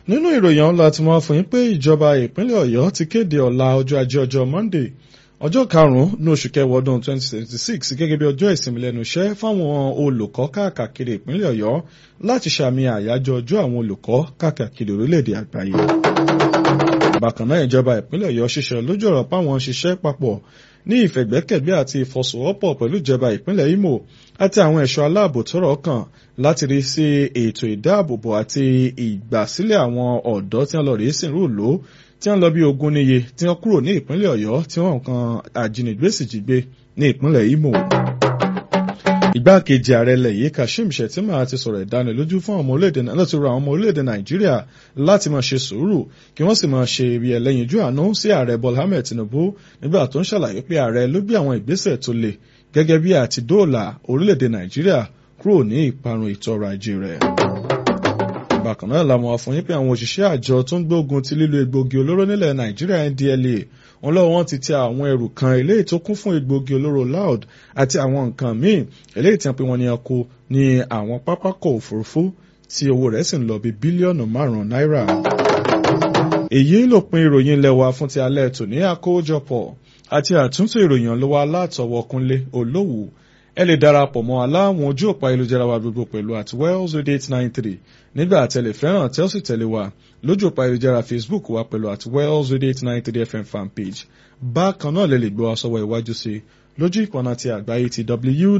nínú ìròyìn ọ̀la tí wọ́n fún yín pé ìjọba ìpínlẹ̀ ọ̀yọ́ ti kéde ọ̀la ọjọ́ ajé ọjọ́ monday ọjọ́ karùn-ún ní oṣù kẹwàá ọdún 2026 gẹ́gẹ́ bí ọjọ́ ìsinmi lẹ́nu iṣẹ́ fáwọn olùkọ́ káàkiri ìpínlẹ̀ ọ̀yọ́ láti ṣàmì àyájọ́ ọjọ́ àwọn olùkọ́ káàkiri orílẹ̀-èdè àgbáyé. bákan náà ìjọba ìpínlẹ̀ ọ̀yọ́ ṣiṣẹ́ lójú ọ̀rọ̀ páwọn ṣiṣẹ́ papọ̀ ní ìfẹ̀gbẹ́kẹ̀gbẹ́ àti ìfọ̀sowọ́pọ̀ pẹ̀lú ìjọba ìpínlẹ̀ imo àti àwọn ẹ̀ṣọ́ aláàbò tọ́rọ̀ kàn láti rí sí ètò ìdáàbòbò àti ìgbàsílẹ̀ àwọn ọ̀dọ́ tí wọ́n lọ rèé sìnrú ìlú tí wọ́n lọ bí ogún níye tí wọ́n kúrò ní ìpínlẹ̀ ọ̀yọ́ tí wọ́n kan àjínigbé sì jí gbé ní ìpínlẹ̀ imo. igbákejì ààrẹ ilẹ̀ yìí kashim shettima ti sọ̀rọ̀ ìdánilójú fún ọmọ orílẹ̀-èdè náà láti rọ àwọn ọmọ orílẹ̀-èdè nàìjíríà láti máa ṣe sùúrù kí wọ́n sì máa ṣe ibi ẹlẹ́yinjú àánú sí ààrẹ bọ́lá ahmed tinubu nígbà tó ń ṣàlàyé pé ààrẹ ló gbé àwọn ìgbésẹ̀ tó le gẹ́gẹ́ bí àti dóòlà orílẹ̀-èdè nàìjíríà kúrò ní ìparun ètò ọrọ̀ ajé rẹ̀ bákan náà làwọn afọyín pé àwọn òṣìṣẹ́ àjọ tó ń gbógun ti lílo egbògi olóró nílẹ̀ nàìjíríà ndla wọn lọ́wọ́ wọn ti tẹ àwọn ẹrù kan eléyìí tó kún fún egbògi olóró loud àti àwọn nǹkan míì eléyìí tí wọ́n pe wọn ní ọkọ ní àwọn pápákọ̀ òfurufú tí owó rẹ̀ sì ń lọ bí bílíọ̀nù márùn-ún náírà. èyí ló pin ìròyìn ilẹ̀ wa fún ti alẹ́ tòní àkójọpọ̀ àti àtúntò ìròyìn lọ́wọ́ alátọwọ́ kúnlé olówù ẹ lè darapọ̀ mọ́ aláwọn ojú òpá ayélujára wa gbogbo pẹ̀lú at wells radio eight nine three nígbà àtẹlẹ fẹ́ràn tẹ́ ó sì tẹ̀lé wa lójú òpá ayélujára facebook wa pẹ̀lú at wells radio eight nine three fm fan page bákan náà lè lè gbọ́ aṣọwọ́ iwájú sí lójú ìpọ̀nà ti àgbáyé ti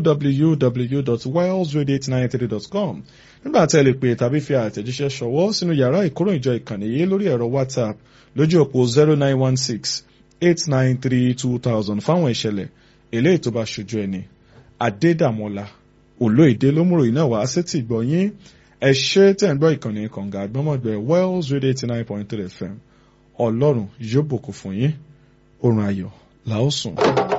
www.wellsradio893.com nígbà tẹ́ lè pè tàbí fi àtẹ̀jíṣẹ́ ṣọwọ́ sínú yàrá ìkóròyìnjọ ìkànnì yìí lórí ẹ̀rọ whatsapp lójú òpó zero nine one six eight nine three two thousand fáwọn ìṣẹ̀lẹ̀ eléyìí tó bá ṣojú ẹni adédàmọ́lá olóòdè lómùrò iná wá sétí gbọ̀nyín ẹ ṣe tẹ̀ ń gbọ́ ìkànnì kànga àgbọ́mọ̀gbẹ́ wells radio eighty nine point three fm ọlọ́run yóò bùkún fún yín oorun ayọ̀ làó sùn.